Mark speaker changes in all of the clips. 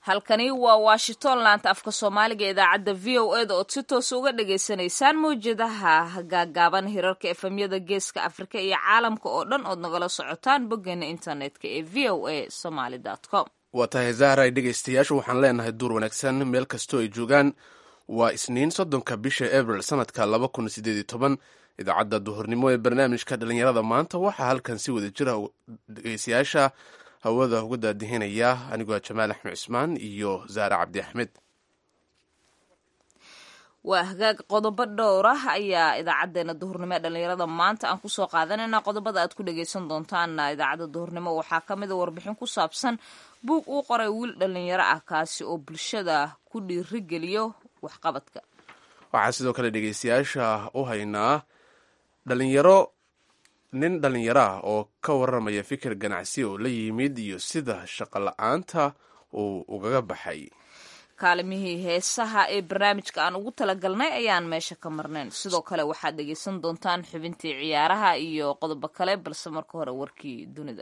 Speaker 1: halkani waa washington laanta afka soomaaliga ee idaacadda v o eda ood si toos uga dhagaysanaysaan mawjadaha gaagaaban hirarka efemyada geeska afrika iyo caalamka oo dhan ood nagala socotaan boggeena internetka ee v o a somaly com
Speaker 2: waa tahay zahray dhegaystayaashu waxaan leenahay duur wanaagsan meel kastoo ay joogaan waa isniin soddonka bisha abril sanadka laba kun sideed iyo toban idaacadda duhurnimo ee barnaamijka dhalinyarada maanta waxaa halkan si wada jira dhegaystayaasha hawada uga daadihinaya anigoo jamaal axmed cismaan iyo zaare cabdi axmed
Speaker 1: waa hagaag qodobo dhowr ah ayaa idaacadeena duhurnimo ee dhalinyarada maanta aan kusoo qaadanayna qodobada aad ku dhagaysan doontaana idaacadda duhurnimo waxaa ka mid a warbixin ku saabsan buug uu qoray wiil dhalinyaro ah kaasi oo bulshada ku dhiirigeliyo waxqabadka
Speaker 2: waxaa sidoo kale dhegaystayaasha u haynaa dhalinyaro nin dhalinyaro ah oo ka waramaya fikir ganacsi oo la yimid iyo sida shaqo la-aanta uu ugaga baxay
Speaker 1: kaalimihii heesaha ee barnaamijka aan ugu talagalnay ayaan meesha ka marnayn sidoo kale waxaad dhegaysan doontaan xubintii ciyaaraha iyo qodobo kale balse marka hore warkii dunida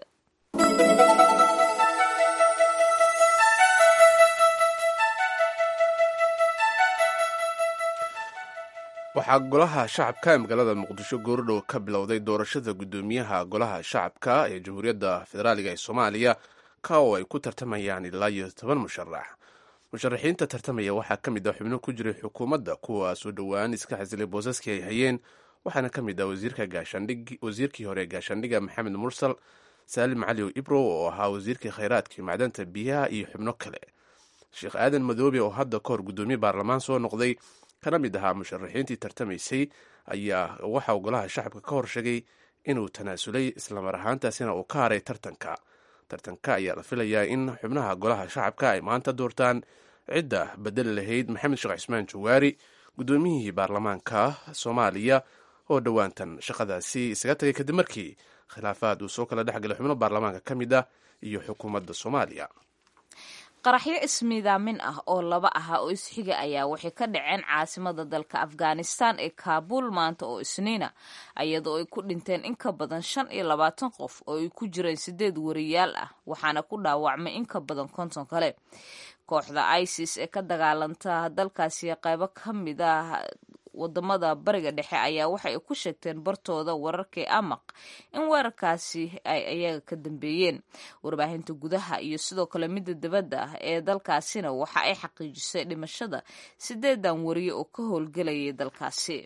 Speaker 2: waxaa golaha shacabka ee magaalada muqdisho goordhow ka bilowday doorashada guddoomiyaha golaha shacabka ee jamhuuriyadda federaaliga ee soomaaliya ka oo ay ku tartamayaan ilaa iyo toban musharax musharaxiinta tartamaya waxaa ka mid ah xubno ku jiray xukuumadda kuwaasoo dhowaan iska xasilay boosaskii ay hayeen waxaana ka mid ah wasiirkii hore ee gaashaandhiga maxamed mursal saalim cali ibrow oo ahaa wasiirkii khayraadka macdanta biyaha iyo xubno kale sheekh aadan madoobe oo hadda ka hor guddoomiye baarlamaan soo noqday kana mid ahaa musharaxiintii tartamaysay ayaa waxauu golaha shacabka ka hor sheegay inuu tanaasulay islamar ahaantaasina uu ka haray tartanka tartanka ayaa la filayaa in xubnaha golaha shacabka ay maanta doortaan cidda bedeli lahayd maxamed sheekh cismaan jawaari guddoomiyihii baarlamaanka soomaaliya oo dhowaantan shaqadaasi isaga tagay kadib markii khilaafaad uu soo kala dhexgalay xubno baarlamaanka ka mid ah iyo xukuumadda soomaaliya
Speaker 1: qaraxyo ismiidaamin ah oo laba aha oo isxiga ayaa waxay ka dhaceen caasimada dalka afghanistan ee kaabuul maanta oo isniina iyadoo ay ku dhinteen in ka badan shan iyo labaatan qof oo ay ku jireen sideed wariyaal ah waxaana ku dhaawacmay in ka badan konton kale kooxda isis ee ka dagaalanta dalkaasi qaybo ka mid ah wadamada bariga dhexe ayaa waxa ay ku sheegteen bartooda wararkii amaq in weerarkaasi ay ayaga ka dambeeyeen warbaahinta gudaha iyo sidoo kale midda dibadda ah ee dalkaasina waxa ay xaqiijisay dhimashada sideedan wariye oo ka howlgelayay dalkaasi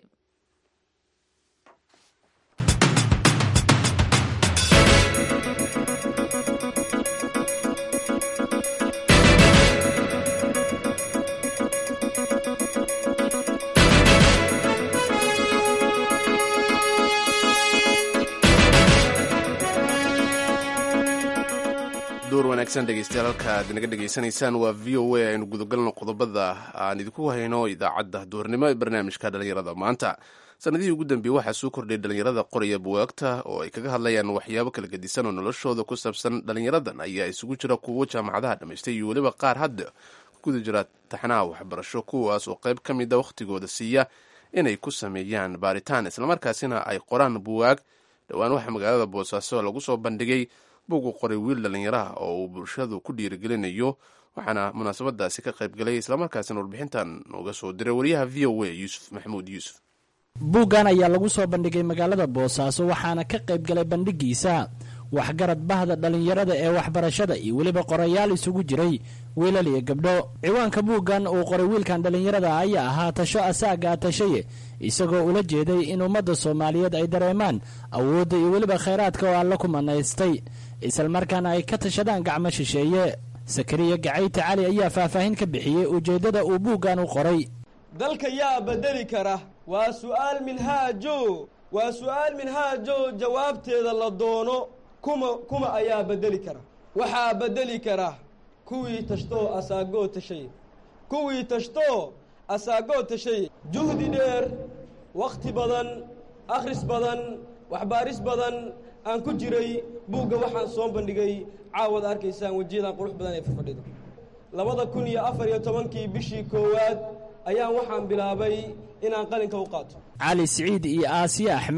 Speaker 2: duur wanaagsan dhegeystayaal halka aad naga dhegaysanaysaan waa v o a aynu gudagalno qodobada aan idinku hayno idaacadda duurnimo ee barnaamijka dhalinyarada maanta sanadihii ugu dambeeyey waxaa soo kordhay dhalinyarada qoraya buwaagta oo ay kaga hadlayaan waxyaabo kala gedisan oo noloshooda ku saabsan dhalinyaradan ayaa isugu jira kuwo jaamacadaha dhammaystay iyo weliba qaar hadda ku guda jira taxnaha waxbarasho kuwaas oo qayb ka mida wakhtigooda siiya inay ku sameeyaan baaritaan islamarkaasina ay qoraan buwaag dhowaan waxaa magaalada boosaaso lagu soo bandhigay bugu qoray wiil dhallinyaraha oo uu bulshadu ku dhiirigelinayo waxaana munaasabadaasi ka qayb galay islamarkaasina warbixintan nooga soo diray wariyaha v o a yuusuf maxamuud yuusuf
Speaker 3: buuggan ayaa lagu soo bandhigay magaalada boosaaso waxaana ka qayb galay bandhigiisa waxgarad bahda dhallinyarada ee waxbarashada iyo weliba qorayaal isugu jiray wiilal iyo gabdho ciwaanka buuggan uu qoray wiilkan dhallinyarada ayaa ahaa tasho asaaga tashaye isagoo ula jeeday in ummadda soomaaliyeed ay dareemaan awoodda iyo weliba khayraadka oo alla ku manaystay islamarkaana ay ka tashadaan gacmo shisheeye sakariya gacayte cali ayaa faahfaahin ka bixiyey ujeeddada uu buuggan u qoray
Speaker 4: dalka yaa bedeli kara waa su'aal minhaajo waa su'aal minhaajo jawaabteeda la doono kuma kuma ayaa bedeli kara waxaa bedeli kara kuwii tashtoo asaagoo tashay kuwii tashtoo asaagoo tashay juhdi dheer wakhti badan akhris badan waxbaaris badan aan ku jiray buugga waxaan soo bandhigay caawad arkaysaan wejiyadan qurux badan ee fafadhido labada kun iyo afar iyo tobankii bishii koowaad ayaan waxaan bilaabay inaan qalinka u qaato
Speaker 3: cali siciid iyo aasiya axmed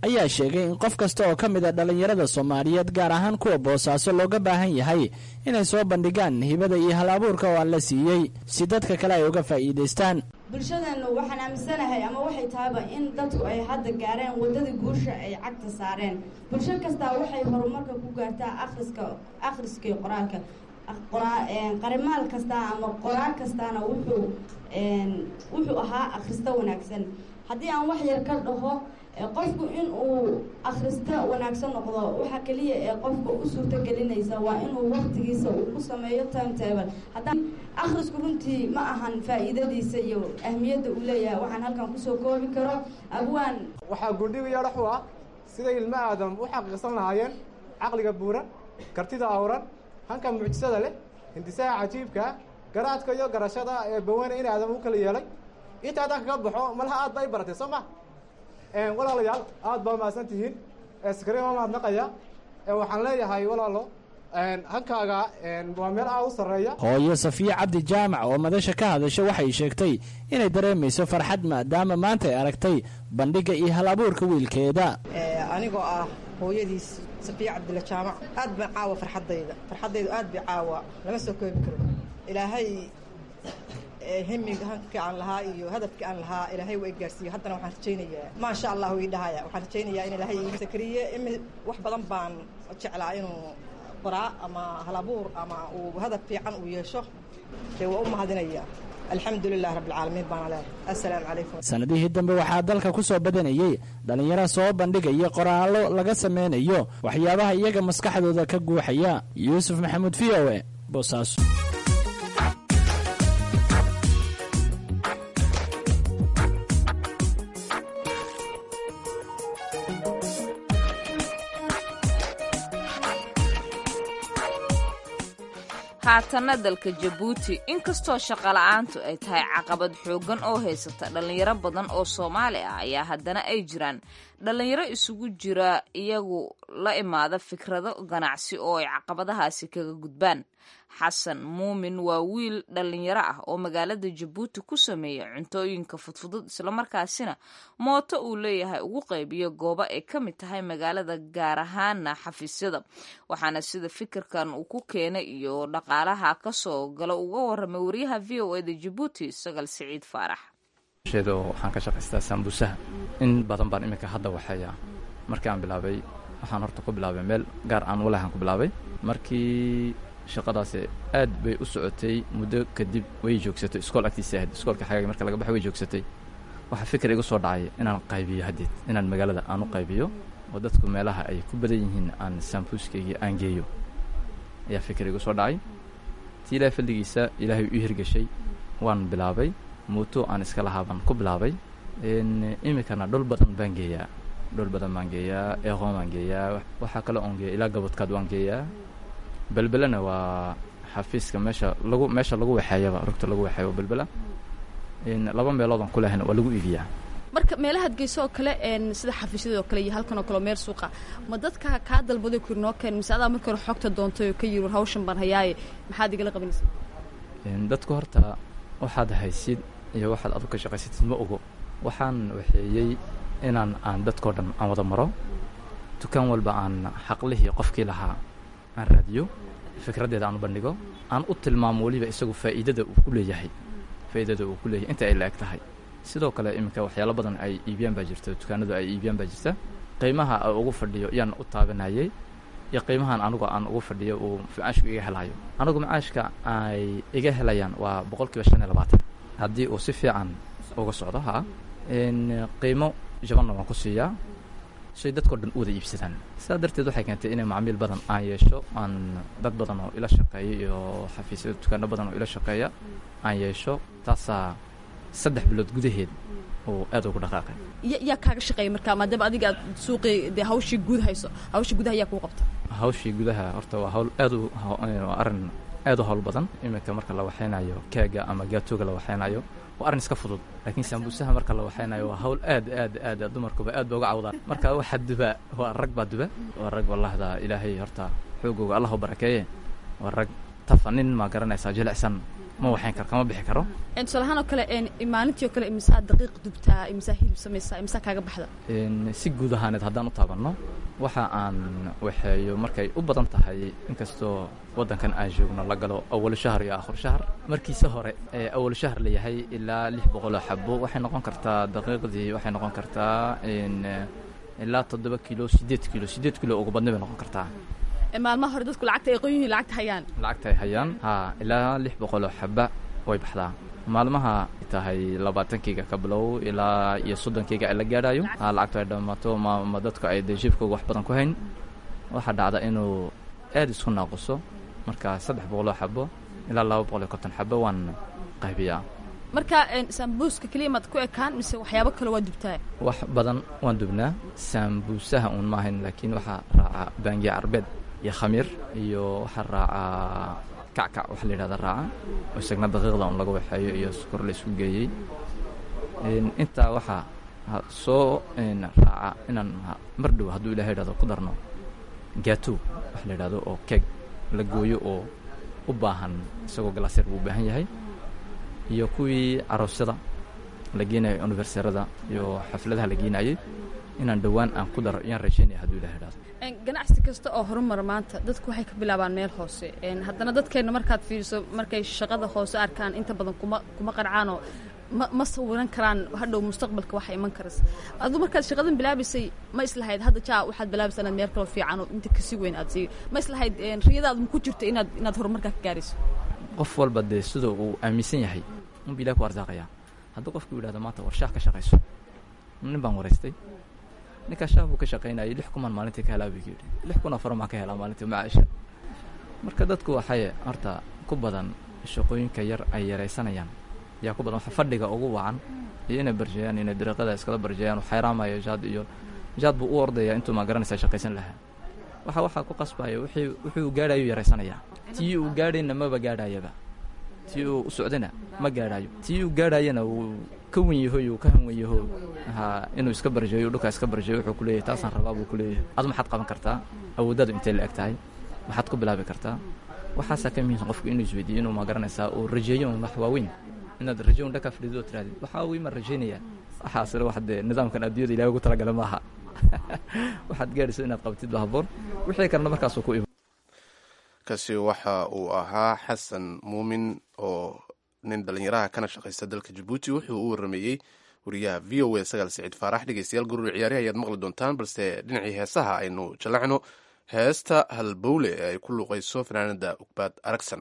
Speaker 3: ayaa sheegay in qof kasta oo ka mid a dhallinyarada soomaaliyeed gaar ahaan kuwa boosaaso looga baahan yahay inay soo bandhigaan hibada iyo hal abuurka oo aan la siiyey si dadka kale ay uga faa'iidaystaan
Speaker 5: bulshadeennu waxaan aaminsanahay ama waxay tahayba in dadku ay hadda gaareen waddadii guusha ay cagta saareen bulsho kastaa waxay horumarka ku gaartaa akhriska akhriska iyo qoraalka qarimaal kastaa ama qoraal kastaana wuxuu wuxuu ahaa akhristo wanaagsan haddii aan wax yar ka dhaho qofku in uu akhristo wanaagsan noqdo waxa keliya ee qofka u suurto gelinaysa waa inuu waktigiisa uu ku sameeyo time table haddaan akhrisku runtii ma ahan faa'iidadiisa iyo ahmiyadda uu leeyahay waxaan halkan kusoo koobi karo abwaan
Speaker 6: waxaa gundhiga yadhaxu ah siday ilmo aadam u xaqiiqsan lahaayeen caqliga buuran kartida awran hanka mucjisada leh hindisaha cajiibkaa garaadka iyo garashada ee bawane in aadam u kala yeelay inta haddaan kaga baxo malaha aad ba i baratay soo ma walaalayaal aad baa mahadsan tihiin skrin waa mahadnaqaya waxaan leeyahay walaalo hankaaga waa meel aad u sarreeya
Speaker 3: hooyo safiye cabdi jaamac oo madasha ka hadasha waxay sheegtay inay dareemayso farxad maadaama maanta ay aragtay bandhigga iyo hal abuurka wiilkeeda
Speaker 7: anigoo ah hooyadiis safiye cabdilla jaamac aad baan caawa farxaddayda farxaddaydu aad bay caawa lama soo koobi karo ilaahay hemiga hankii aan lahaa iyo hadafkii aan lahaa ilaahay waa i gaarsiiyo haddana waxaan rajaynayaa maasha allah ii dhahaya waxaan rajaynayaa in ilaahay ii sakriye imi wax badan baan jeclaa inuu qoraa ama halabuur ama uu hadaf fiican uu yeesho dee waa u mahadinaya alxamdu lilah rabbilcaalamiin baana leehay assalaamu calaykum
Speaker 3: sanadihii dambe waxaa dalka ku soo badanayey dhallinyaro soo bandhigaya qoraallo laga sameynayo waxyaabaha iyaga maskaxdooda ka guuxaya yuusuf maxamuud v o e boosaaso
Speaker 1: haatanna dalka jabuuti inkastoo shaqola'aantu ay tahay caqabad xooggan oo haysata dhallinyaro badan oo soomaali ah ayaa haddana ay jiraan dhallinyaro isugu jira iyagu la imaada fikrado ganacsi oo ay caqabadahaasi kaga gudbaan xasan muumin waa wiil dhallinyaro ah oo magaalada jabuuti ku sameeya cuntooyinka fudfudud islamarkaasina mooto uu leeyahay ugu qaybiyo goobo ay ka mid tahay magaalada gaar ahaana xafiisyada waxaana sida fikirkan uu ku keenay iyo dhaqaalaha kasoo galo uga waramay wariyaha v o eda jabuuti sagal siciid faarax
Speaker 8: waxaan ka shaqaystaa saambuusaha in badan baan iminka hadda waxeeya markii aan bilaabay waxaan horta ku bilaabay meel gaar aan walahan ku bilaabay markii shaqadaasi aad bay u socotay muddo kadib way joogsatay iskool agtiisa ahayd iskoolka xagaaga marka laga baxay way joogsatay waxaa fikir igu soo dhacay inaan qaybiyo haddeed inaan magaalada aan u qaybiyo oo dadku meelaha ay ku badan yihiin aan saambuuskaygii aan geeyo ayaa fikir igu soo dhacay tii ilaahay fadligiisa ilaahay ii hirgashay waan bilaabay muuto aan iska lahaabaan ku bilaabay iminkana dhul badan baan geeyaa dhul badan baan geeyaa eeqoon baan geeyaa waxaa kale oon geeya ilaa gabadkaad waan geeyaa belbelena waa xafiiska meesha lagu meesha lagu waxeeyaba rugta lagu waxeeyo belbela laba meeloodaan ku lehayna waa lagu iibiyaa
Speaker 9: marka meelahaad geyso oo kale sida xafiisyada oo kale iyo halkan oo kale oo meel suuqa ma dadka kaa dalbaday ku noo keen mise adaa marka hore xogta doontay oo ka yiri war hawshan baan hayaaye maxaad igala qabanaysa
Speaker 8: dadku horta waxaad haysid iyo waxaad adu ka shaqaysatid ma ogo waxaan waxeeyey inaan aan dadkao dhan aan wada maro dukaan walba aan xaqlihii qofkii lahaa aan raadiyo fikraddeeda aan u bandhigo aan u tilmaamo weliba isagu faa'iidada uu ku leeyahay faa'iidada uu ku leeyahay inta ay la eg tahay sidoo kale iminka waxyaalo badan ay iibiyaan baa jirta dukaanadu ay iibiyaan baa jirta qiimaha a ugu fadhiyo yaan u taabanayay iyo qiimahan anugu aan ugu fadhiyo uu macaashku iga helayo anugu macaashka ay iga helayaan waa boqol kiiba shan iyo labaatan haddii uu si fiican uga socdo ha qiimo jabanna waan ku siiyaa say dadkao dhan u wada iibsadaan sidaa darteed waxay keentay inay macmiil badan aan yeesho aan dad badan oo ila shaqeeya iyo xafiisyada dukaano badan oo ila shaqeeya aan yeesho taasaa saddex bilood gudaheed oo aad ugu dhaqaaqay
Speaker 9: yaa kaaga shaqeeya markaa maadaama adiga aad suuqii dee hawshii guud hayso hawshii gudaha yaa kuu qabta
Speaker 8: hawshii gudaha horta waa hawl aad u waa arrin aad u hawl badan iminka marka la waxaynayo keega ama gaatooga la waxaynayo waa arrin iska fudud laakiin saambuusaha marka la waxaynayo waa hawl aad aad aad dumarkuba aad ba uga cawdaan marka waxa duba waa rag baa duba waa rag wallahda ilaahay horta xoogooga allah u barakeeye waa rag tafa nin ma garanaysaa jilicsan ma waxayn karo kama bixi karo
Speaker 9: tusaalahaan oo kale maalintii oo kale imisaa daqiiq dubtaa imisaa hilib samaysaa imisaa kaaga baxda
Speaker 8: si guud ahaaneed haddaan u taabanno waxa aan waxeeyo markay u badan tahay inkastoo waddankan aan joogno la galo awal shahar iyo aakhir shahar markiise hore ee awal shahar la yahay ilaa lix boqoloo xabo waxay noqon kartaa daqiiqdii waxay noqon kartaa ilaa toddoba kilo siddeed kilo siddeed kilo ugu badna bay noqon kartaa
Speaker 9: maalmaha hore dadku lacagta ay qoyihiin lacagta hayaan
Speaker 8: lacagta ay hayaan ha ilaa lix boqoloo xaba way baxdaa maalmaha tahay labaatankiiga ka bilow ilaa iyo soddonkiiga la gaadhayo ha lacagtu ay dhammaato ma ma dadku ay dee jibkooga wax badan ku hayn waxaa dhacda inuu aad isku naaquso marka saddex boqoloo xabo ilaa laba boqol iyo konton xabo waan qaybiyaa
Speaker 9: marka sambuuska keliya maad ku ekaan mise waxyaabo kale waa dubtaa
Speaker 8: wax badan waan dubnaa sambuusaha uun maahayn laakiin waxaa raaca baangiya arbeed iyo khamiir iyo waxaa raacaa kackac waxa la yidhahda raaca oo isagna daqiiqda un laga waxeeyo iyo sukor la isku geeyey intaa waxaa soo raaca inaan mar dhow hadduu ilahay yidhahdo ku darno gaatow waxa la yidhahdo oo keeg la gooyo oo u baahan isagoo galaasyar buu u baahan yahay iyo kuwii aroosyada la geenayo universerada iyo xafladaha la geenayay inaan dhowaan aan ku daro iyaan rajaynaya hadduu ilahay yidhahdo
Speaker 9: ganacsi kasta oo horumar maanta dadku waxay ka bilaabaan meel hoose haddana dadkeenna markaad fiiriso markay shaqada hoose arkaan inta badan kuma kuma qarcaanoo ma ma sawiran karaan hadhow mustaqbalka waxa iman karas aduu markaad shaqadan bilaabaysay ma islahayd hadda jaa waxaad bilaabaysaa inaad meel kaloo fiican oo inta kasii weyn aad sii ma islahayd riyadaadu ma ku jirto inaad inaad horumarkaa ka gaarayso
Speaker 8: qof walba dee sida uu aaminsan yahay unba ilahi ku arsaaqayaa hadduu qofku yidhahdo maanta warshaah ka shaqayso nin baan waraystay ninkaa shaah buu ka shaqaynayay lix kuman maalintii ka helaa buu yidhi lix kun afar maan ka helaa maalintii macaisha marka dadku waxay horta ku badan shaqooyinka yar ay yaraysanayaan yaa ku badan waxa fadhiga ugu wacan iyo inay barjeeyaan inay dariiqada iskala barjeeyaan xayraamayo jaad iyo jaad buu u ordayaa intuu maa garanaysaa shaqaysan lahaa waxa waxaa ku qasbaya wixii wuxuu gaadhayo yaraysanayaa tii uu gaadhayna maba gaadhayaba tii uu u socdana ma gaadhayo tii uu gaadhayana wuu ka wen yahoy uu ka hanwen yaho ha inuu iska barjeeyo dhulkaa iska barjeeyo wuxuu ku leeyahay taasaan rabaa buu ku leeyahay adu maxaad qaban kartaa awooddaadu intay la eg tahay maxaad ku bilaabi kartaa waxaasaa ka muhiimsan qofku inuu isweydiiyo inuu ma garanaysaa uu rajeeyo un wax waaweyn inaad rajo un dhakaa fadhido oo tirahdid waxaa weyn maan rajaynaya waxaasina wax dee nidaamkan adduunyada ilahay ugu talagala maaha waxaad gaadhayso inaad qabtid ba haboon wixii kalena markaasuu ku iman
Speaker 2: kaasi waxa uu ahaa xasan muumin oo nin dhallinyaraha kana shaqaysta dalka jabuuti wuxuu u warameeyey wariyaha v o a sagaal siciid faarax dhegeystayaal gurur ciyaarihi ayaad maqli doontaan balse dhinacii heesaha aynu jallacno heesta halbowle ee ay ku luuqayso fanaanada ugbaad aragsan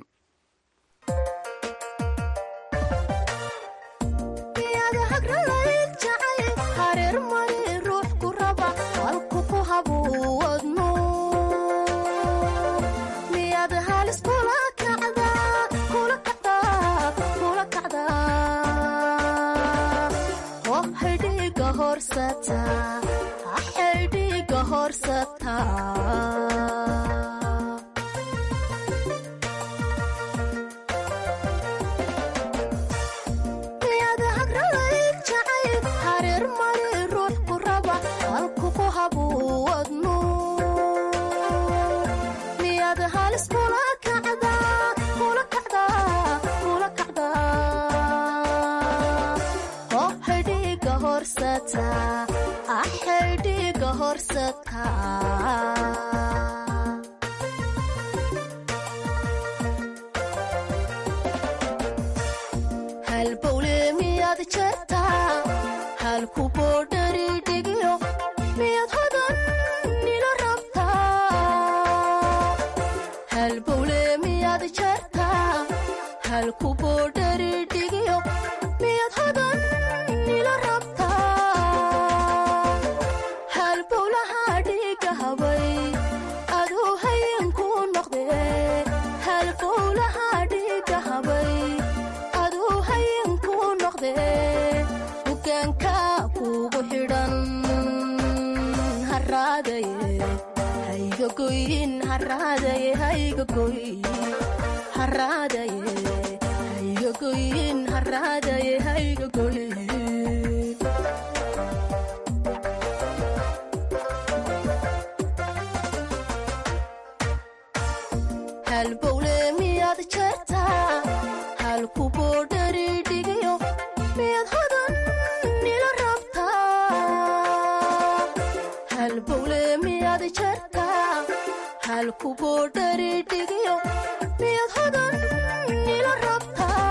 Speaker 10: halku boodhari dhigayo miyad hodan nila rabtaa halbowle miyaad jartaa halku boodhari dhigayo miyad hodan nila rabtaa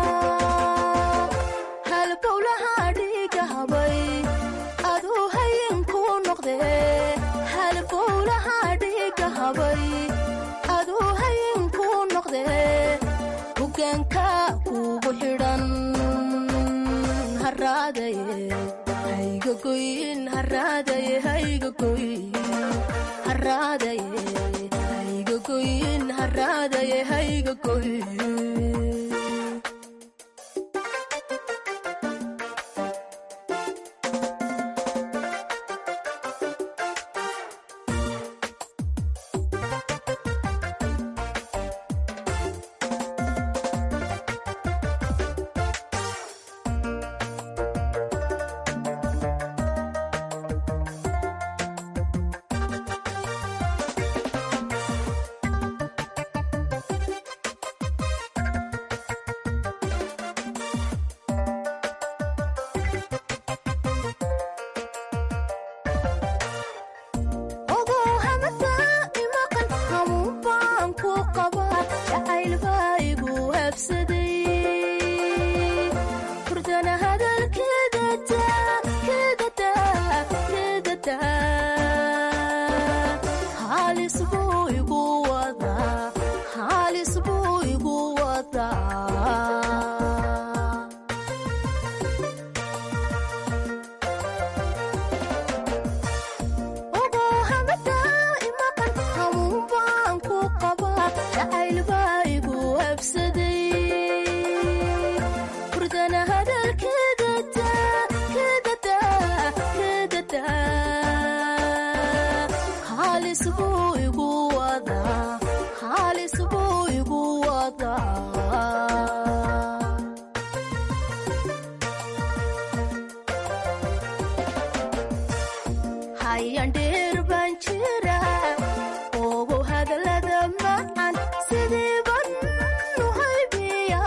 Speaker 10: halbowlaha dhiga habay aduu hayinku noqde halbowlaha dhiga habay aduu hayinku noqde hogaanka kugu xidhan haraadaye haygagoyin haraadaye haygagoyin haraadaye haygagoyin haraadaye haygagoyin ogow hamada imaqan hamuun baan ku qabaa jacayl baa igu habsaday hurdana hadalkeeda daa keeda daa keeda daa halis buu igu wadaa halis buu igu wadaa ogow hamada imaqan hamuun baan ku qabaa jacayl baa igu habsaday hurdana hadalkeeda daa keeda daa keeda daa halis buu igu wadaa halis buu igu wadaa hayan dheer baan jira ogow hadallada macan sidii ban u haybiya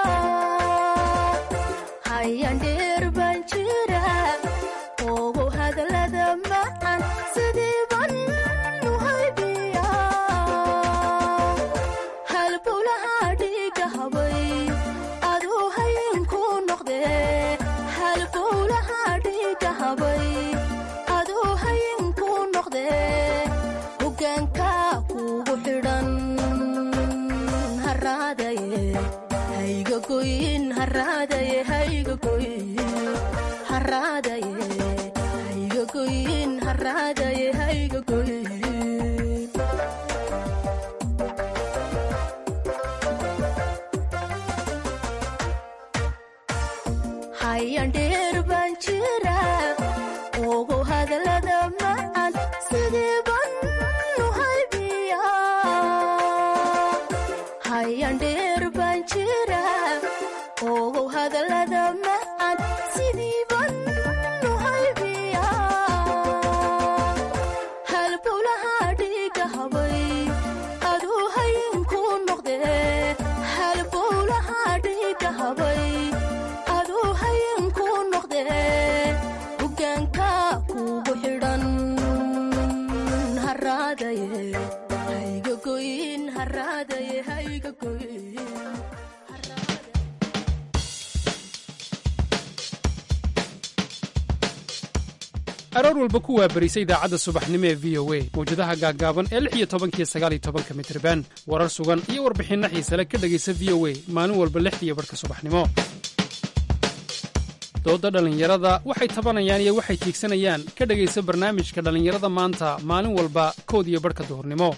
Speaker 10: hayan dheer baan jira ogow hadallada macan sidii ban u haybiya halbowlaha dhiga habay aduu hayinku noqde halbowlaha dhiga habay aduu hayinku noqde hogaanka kugu xidhan haraadaye haygagoyin haraadaye haygagoyin haraadaye haygagoyin haraadaye haygagoyin hayan dheer baan jira ogow hadallada macan sidii ban u haybiya hayan dheer baan jira ogow hadallada macan sidii ban u haybiya halbowlaha dhiga habay aduu hayinku noqde halbowlaha dhiga habay aduu hayinku noqde hogaanka kugu xidhan haraadaye haygagoyin haraadaye haygagoyin
Speaker 11: aroor walba ku waabarisa idaacadda subaxnimo ee v o a mawjadaha gaaggaaban ee lix iyo tobankiyo sagaal iyo tobanka mitriban warar sugan iyo warbixinno xiisale ka dhegaysa v o a maalin walba lixdiiyo barhka subaxnimo doodda dhallinyarada waxay tabanayaan iyo waxay tiigsanayaan ka dhegaysa barnaamijka dhallinyarada maanta maalin walba kood iyo barhka duhurnimo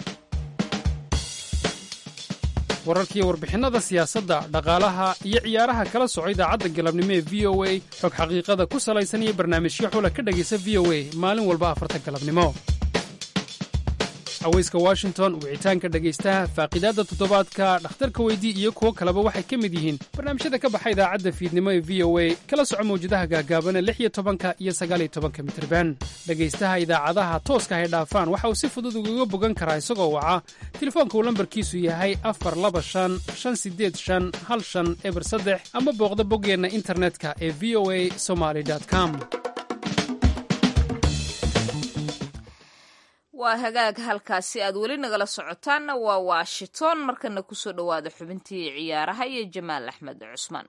Speaker 11: wararkiiyo warbixinnada siyaasadda dhaqaalaha iyo ciyaaraha kala soco idaacadda galabnimo ee v o a xog xaqiiqada ku salaysan iyo barnaamijyo xula ka dhegaysa v o a maalin walba afarta galabnimo aweyska washington wicitaanka dhegaystaha faaqidaadda toddobaadka dhakhtarka weydii iyo kuwo kaleba waxay ka mid yihiin barnaamijyada ka baxa idaacadda fiidnimo ee v o a kala soco mawjadaha gaagaabana lix iyo tobanka iyo sagaal iyo tobanka mitirban dhegaystaha idaacadaha tooska hay dhaafaan waxa uu si fudud ugaga bogan karaa isagoo waca telefoonka uu lambarkiisu yahay afar laba shan shan sideed shan hal shan eber saddex ama booqda boggeenna internetka ee v o a somaly com
Speaker 1: waa hagaag halkaasi aad weli nagala socotaanna waa washington markana kusoo dhowaada xubintii ciyaaraha iyo jamaal axmed cusmaan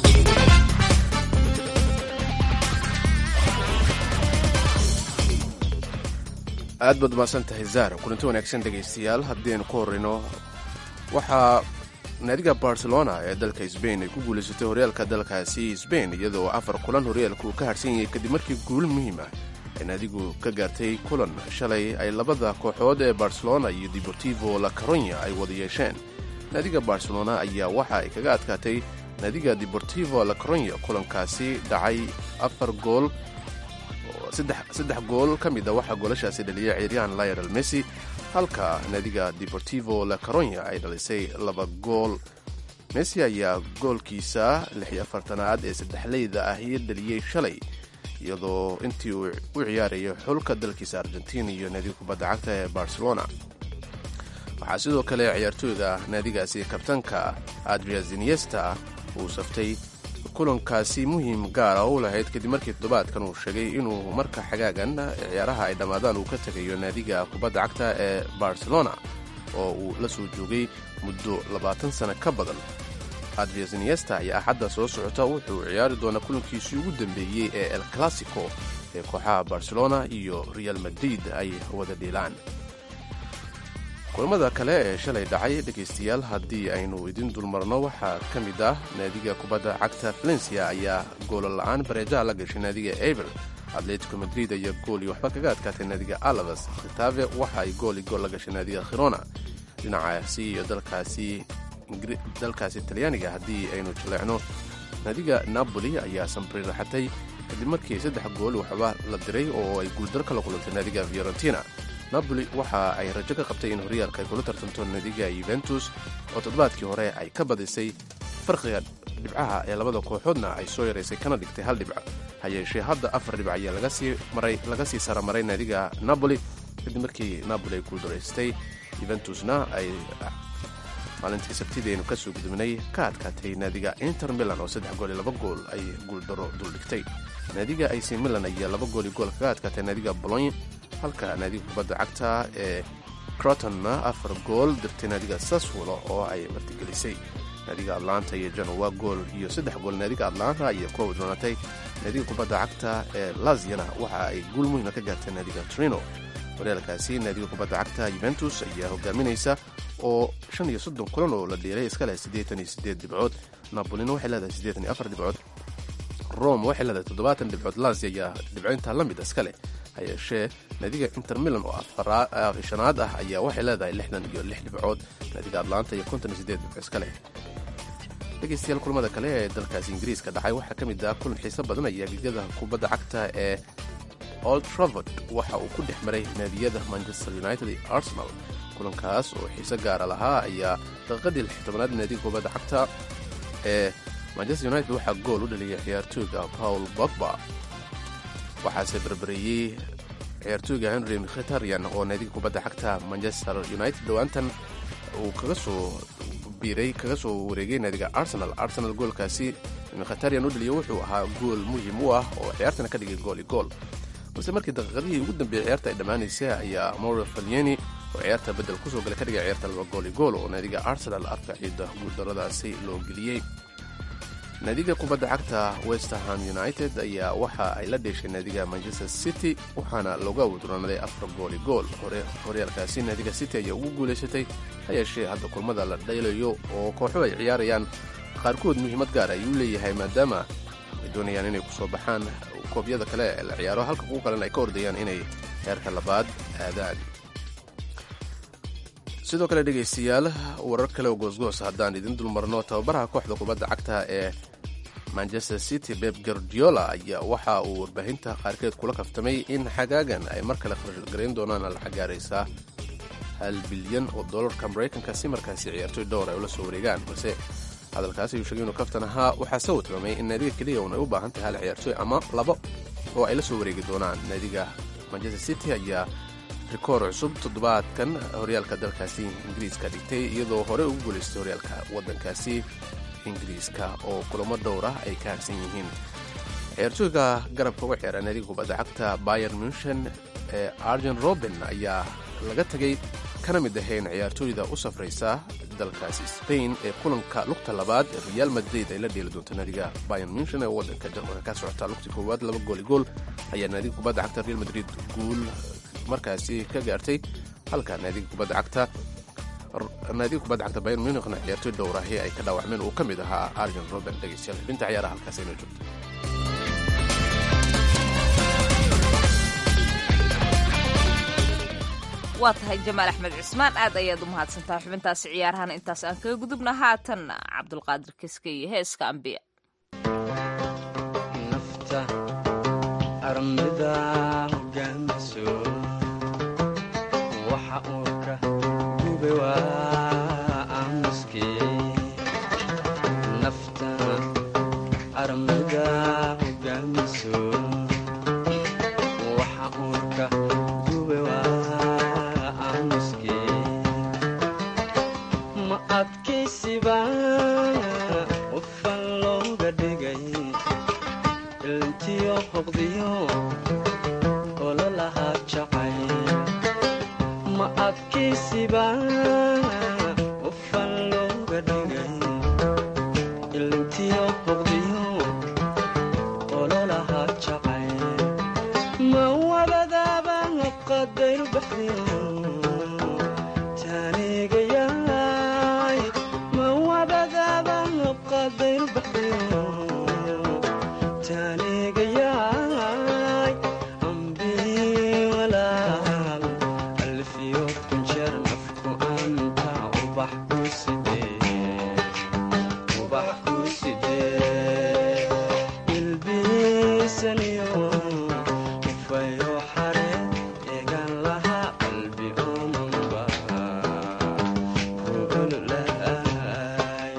Speaker 2: aad baad umaasan tahay zahra kulanti wanaagsan dhegaystayaal haddaynu ku horrayno waxaa naadiga barcelona ee dalka sbain ay ku guulaysatay horyaalka dalkaasi sbain iyadoo afar kulan horyaalka uu ka harsan yahay kadib markii guul muhiim ah ay naadigu ka gaartay kulan shalay ay labada kooxood ee barcelona iyo deportivo la caronya ay wada yeesheen naadiga barcelona ayaa waxa ay kaga adkaatay naadiga deportivo la caronya kulankaasi dhacay afar gool saddex gool ka mid a waxaa goolashaasi dhaliyay ciiryahan lionel messi halka naadiga deportivo la caronya ay dhalisay laba gool messi ayaa goolkiisa lix iyo afartanaad ee saddexleyda ahi dhaliyey shalay iyadoo intii uu u ciyaarayay xulka dalkiisa argentina iyo naadiga kubadda cagta ee barcelona waxaa sidoo kale ciyaartooyda naadigaasi kabtanka adria ziniesta uu saftay kulankaasi muhiim gaara u lahayd kadib markii toddobaadkan uu sheegay inuu marka xagaagan ciyaaraha ay dhammaadaan uu ka tegayo naadiga kubadda cagta ee barcelona oo uu la soo joogay muddo labaatan sano ka badan adria ziniesta ayaa axadda soo socota wuxuu ciyaari doonaa kulankiisii ugu dambeeyey ee el classico ee kooxaha barcelona iyo real madrid ay wada dhiilaan kulamada kale ee shalay dhacay dhegaystayaal haddii aynu idin dulmarno waxaa ka mid ah naadiga kubadda cagta valencia ayaa goola la-aan bareejaha la gashay naadiga eber atletico madrid ayaa gool iyo waxba kaga adkaatay naadiga alabas khitaave waxa ay gool iyo gool la gashay naadiga khirona dhinacaasi iyo dalkaasi dalkaasi talyaaniga haddii aynu jaleecno naadiga napoli ayaa sambri raxatay kadib markii saddex gool waxba la diray oo ay guuldar kala kulantay naadiga fiorentina napoli waxa ay rajo ka qabtay in horyaalka ay kula tartanto naadiga yuventus oo toddobaadkii hore ay ka badisay farqiga dhibcaha ee labada kooxoodna ay soo yaraysay kana dhigtay hal dhibco ha yeeshee hadda afar dhibc ayaa laga sii saramaray naadiga napoli kadib markii napoli ay guuldaraystay yuventusna ay maalintii sabtidii aynu ka soo gudubnay ka adkaatay naadiga inter milan oo saddex gool iyo laba gool ay guuldaro duldhigtay naadiga ac milan ayaa laba gool iyo gool kaga adkaatay naadiga bolony halka naadiga kubadda cagta ee crotonna afar gool dirtay naadiga saswolo oo ay martigelisay naadiga atlanta iyo genowa gool iyo saddex gool naadiga atlanta ayaa ku awdroonatay naadiga kubadda cagta ee laziana waxa ay guul muhiima ka gaartay naadiga trino horyaalkaasi naadiga kubadda cagta yuventus ayaa hogaaminaysa oo shan iyo soddon kulan oo la dhiiray iska leh siddeetan iyo siddeed dhibcood napolina waxay leedahay siddeetan iyo afar dhibcood rome waxay leedahay toddobaatan dhibcood lazia ayaa dhibco intaa la mid iska leh ha yeeshee naadiga inter milan oo shanaad ah ayaa waxay leedahay lixdan iyo lix dhibcood naadiga atlanta iyo konton iyo siddeed dhibco iska leh dhegaystayaal kulamada kale ee dalkaasi ingiriiska dhacay waxaa ka mid ah kulan xiiso badan ayaa gegada kubadda cagta ee old travord waxa uu ku dhex maray naadiyada manchester united iyo arsenal kulankaas oo xiise gaara lahaa ayaa daqiiqadii lix tobanaad naadiga kubadda cagta ee manchester united waxaa gool u dhaliyay ciyaartooyga paul bogba waxaase berbereeyey ciyaartooyga henry mkhtarian oo naadiga kubadda cagta manchester united dhowaantan uu kaga soo biiray kaga soo wareegay naadiga arsenal arsenal goolkaasi mkhtarian u dhaliya wuxuu ahaa gool muhiim u ah oo ciyaartana ka dhigay gool i gool balse markii daqiiqadihii ugu dambeeyey ciyaarta ay dhammaanaysay ayaa mauro falyeni oo ciyaarta beddel kusoo galay ka dhigay ciyaarta laba gool i gool oo naadiga arsenal afka ciida guuldaradaasi loo geliyey naadiga kubadda cagta westerham united ayaa waxa ay la dheeshay naadiga manchester city waxaana looga awduranaday afar gool i gool horyaalkaasi naadiga city ayaa ugu guulaysatay ha yeeshee hadda kulmada la dhaylayo oo kooxuhu ay ciyaarayaan qaarkood muhiimad gaar ayuu leeyahay maadaama ay doonayaan inay kusoo baxaan koobyada kale ee la ciyaaro halka kuwo kalena ay ka ordayaan inay heerka labaad aadaan sidoo kale dhegaystayaal warar kale oo goosgoos haddaan idin dulmarno tababaraha kooxda kubadda cagta ee manchester city beb gardiola ayaa waxa uu warbaahinta qaarkeed kula kaftamay in xagaagan ay mar kale kharashgarayn doonaan lacag gaaraysa hal bilyan oo dollarka maraykanka si markaasi ciyaartoy dhowr ay ula soo wareegaan balse hadalkaasi ayuu sheegay inuu kaftan ahaa waxaase uu tilmaamay in naadiga keliya uun ay u baahan tahay hal ciyaartoy ama labo oo ay la soo wareegi doonaan naadiga manchester city ayaa rikoor cusub toddobaadkan horyaalka dalkaasi ingiriiska dhigtay iyadoo horey ugu guulaystay horyaalka waddankaasi ingiriiska oo kulamo dhowr ah ay ka harsan yihiin ciyaartooyga garabka uga ciyaara naadiga kubadda cagta bayer munchen ee arjen roben ayaa laga tegay kana mid ahayn ciyaartooyda u safraysa dalkaasi spain ee kulanka lugta labaad real madrid ay la dheeli doonto naadiga bayer munchen ee waddanka jarmalka ka socota lugti koowaad laba gooli gool ayaa naadiga kubadda cagta real madrid guul markaasi ka gaartay halka naadiga kubadda cagta naadiga kubadda cagta bayer munichna ciyaartooy dhowrahi ay ka dhaawacmeen uu ka mid ahaa arjen roben dhegeystayaal xubinta ciyaaraha halkaas inoo joogto
Speaker 1: waa tahay jamaal axmed cismaan aad ayaad u mahadsantahay xubintaasi ciyaarahana intaas aan kaga gudubna haatan cabdulqaadir kiske iyo heeska ambiya
Speaker 12: nafta armida hogaamiso waxa uu ka gube waa aamuske nafta armida hogaamiso waxa uu ka gube waa aamuske ma adkaysiba qofan looga dhigay ilintiyo hoqdiyo ololahaa jacay ma adkaysiba qofan looga dhigay ilintiyo hoqdiyo ololahaa jacay ma wabadaaba qadayru baxdiyo taanigayaay ma wabadaaba qadayru baxdiyo taanigayaay ambii walaal alfiyo kunjeer nafku anta ubax ku sidee ubax ku sidee ilbiisaniyo ufayo xare eegan laha qalbi omanba kuululaay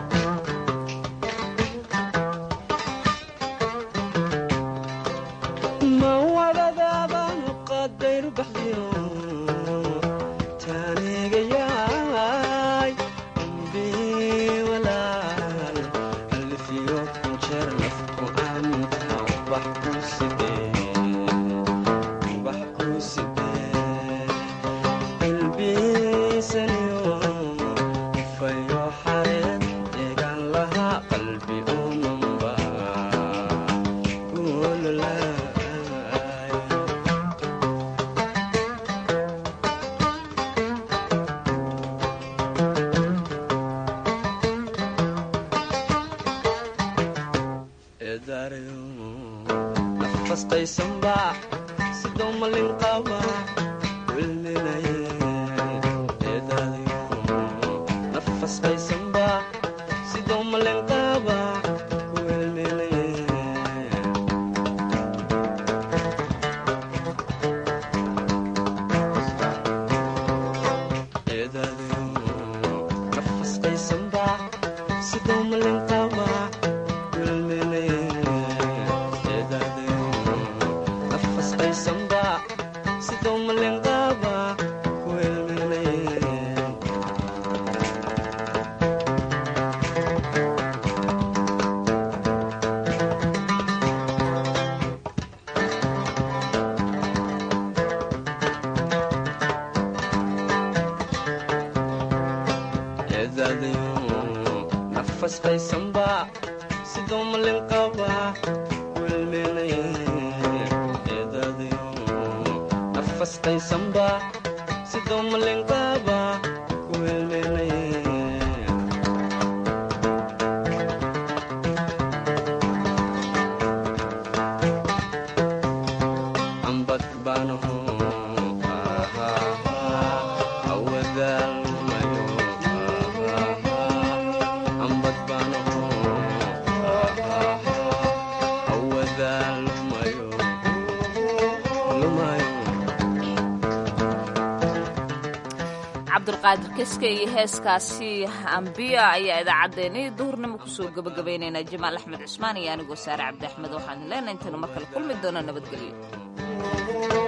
Speaker 12: ma wadadaabaan qadayru baxdiyo taanigayaay ambii walaal alfiyo kunjeer nafku anta ubax ku sidee ubax ku sidee qalbiisaniyo ufayo xareed eegan lahaa qalbi omanba kuululaay eedaarayo nafastaysanba sidoo malin qaba wilminaye eedaarayo nafastaysanba sidoo malin qaba wilminaye eedaarayo nafastaysanba sidoo malin qaba nafasqaysanba sidoo malinqaaba kuelmelayen eedadayo nafasqaysanba sidoo malinqaaba nafasqaysanba sidoo malinqaaba kuelmelaye ambad baanaho awadaalmayo ambad baanaho awadaalmayo lumayo
Speaker 1: cabdiqaadir keske iyo heeskaasi ambiya ayaa idaacaddeenii duhurnimo kusoo gabagabaynaynaa jamaal axmed cusmaan iyo anigoo saare cabdi axmed waxaan leenahay intaynu mar kale kulmi doono nabadgelyo